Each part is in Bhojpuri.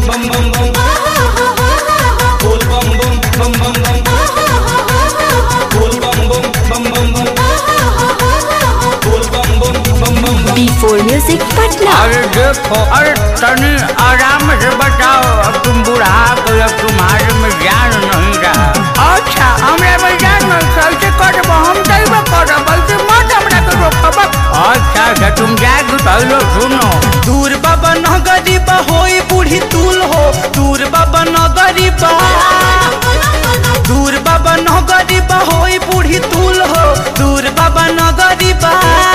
bum bum bum. Bol bum bum bum bum bum. Bol bum bum bum bum bum. Bol bum bum bum bum bum. B4 Music Patna. अरे देखो अरे तनी आराम से बताओ अब तुम बुढ़ा गए अब तुम्हारे में ज्ञान नहीं रहा अच्छा हमरा में ज्ञान नहीं कैसे करब हम दैबे करब बल्कि मत हमरा के रोकब अच्छा अच्छा तुम जाके पहले सुनो दूर बाबा न गरीबा होई बूढ़ी तूल हो दूर बाबा न गरीबा दूर बाबा न गरीबा होई बूढ़ी तूल हो दूर बाबा न गरीबा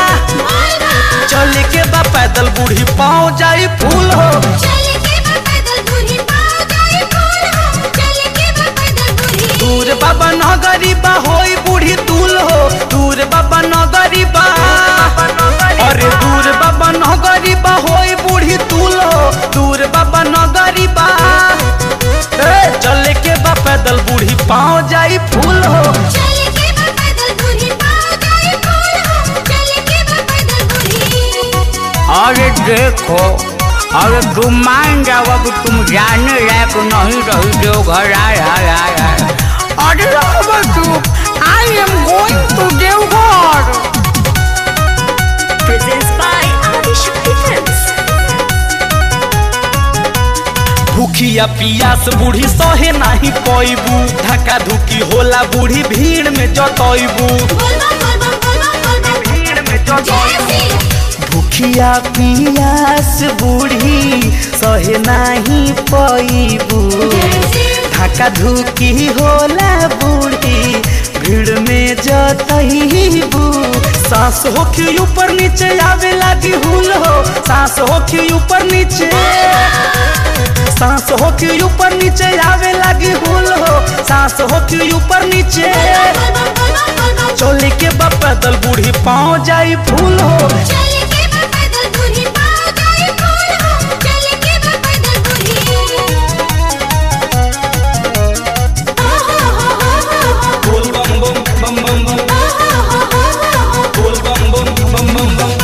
चल के बा पैदल बूढ़ी पाँव जाई फूल हो दूर बाबा न गरीबा होई बूढ़ी तूल हो दूर बाबा न गरीबा अरे दूर बाबा न गरीबा होई बूढ़ी तूल हो दूर बाबा न गरीबा ए, चले के बा पैदल बूढ़ी पाँव जाई फूल हो अरे देखो अरे तुम मान जाओ अब तुम जाने लायक नहीं रही देवघर आय आय आय आय अरे रहो तू I am going to Deoghar Presents by Adishakti Films. भूखिया पियास बूढ़ी सहे नाही पैबू धक्का धुकी होला बूढ़ी भीड़ में जतैबू भीड़ में जतैबू भूखिया पियास बूढ़ी सहे नाही पैबू धक्का धुकी होला बूढ़ी भीड़ में जतैबू सांस होखी ऊपर नीचे आवे लागी हुल हो सांस होखी ऊपर नीचे सांस होखी ऊपर नीचे आवे लागी हुल हो सांस होखी ऊपर नीचे चोली के बा पैदल बूढ़ी पाँव जाई फूल हो बोल बम बम बम बम बम बोल बम बम बम बम बम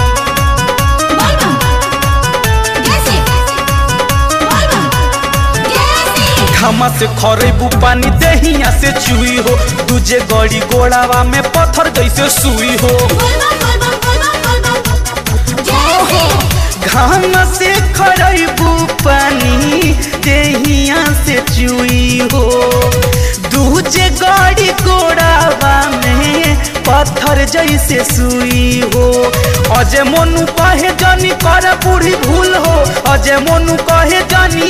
घामा से खरेबू पानी दहिया से चुई हो दूजे गड़ी गोड़ावा में पत्थर जैसे सुई हो घाम से खरेबू पानी दहिया से चुई हो दूजे गड़ी गोड़ावा में पत्थर जैसे सुई हो अजय मोनू कहे जानी कर बूढ़ी भूल हो अजय मोनू कहे जानी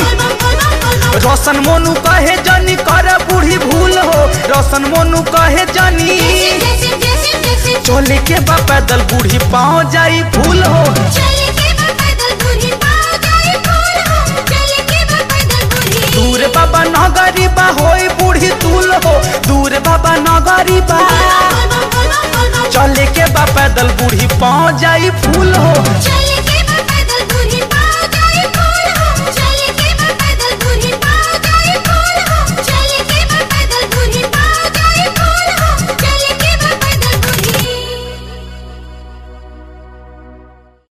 रोशन मोनू कहे जानी कर बूढ़ी भूल हो रोशन मोनू कहे जानी चोले के बा पैदल बूढ़ी पाँव जाई फूल हो दूर बाबा न गरीबा होई बूढ़ी तूल हो दूर बाबा न गरीबा चले के बा पैदल बूढ़ी पाँव जाई फूल हो चले